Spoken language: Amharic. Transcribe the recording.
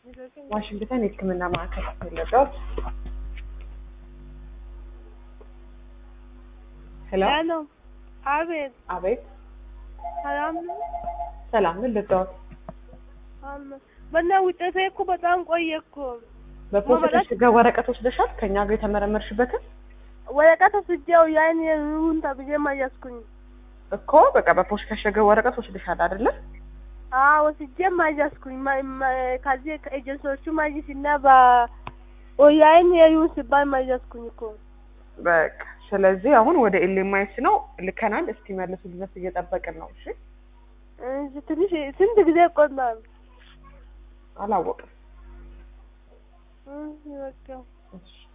ዋሽንግተን የሕክምና ማዕከል የለበት። ሄሎ ሄሎ፣ አቤት። አቤት፣ ሰላም ነው? ሰላም ምን ልርዳዎት? አለ። በእና ውጤቴ እኮ በጣም ቆየ እኮ። በፖስት ጋር ወረቀት ወስደሻል? ከኛ ጋር የተመረመርሽበትን ወረቀት ወስጄው ያን ይሁን ተብዬ ማያዝኩኝ። እኮ በቃ በፖስት ከሸገ ወረቀት ወስደሻል አይደለ? አዎ ወስጄም ማያዝኩኝ። ከዚህ ከኤጀንሲዎቹ ማይስ እና በኦንላይን ይሁን ሲባል ማያዝኩኝ እኮ። በቃ ስለዚህ አሁን ወደ ኤልኤምአይስ ነው ልከናል። እስኪ መልሱ ድረስ እየጠበቅን ነው። እሺ እሺ፣ ትንሽ ስንት ጊዜ ይቆላል? አላወቅም። እሺ፣ በቃ እሺ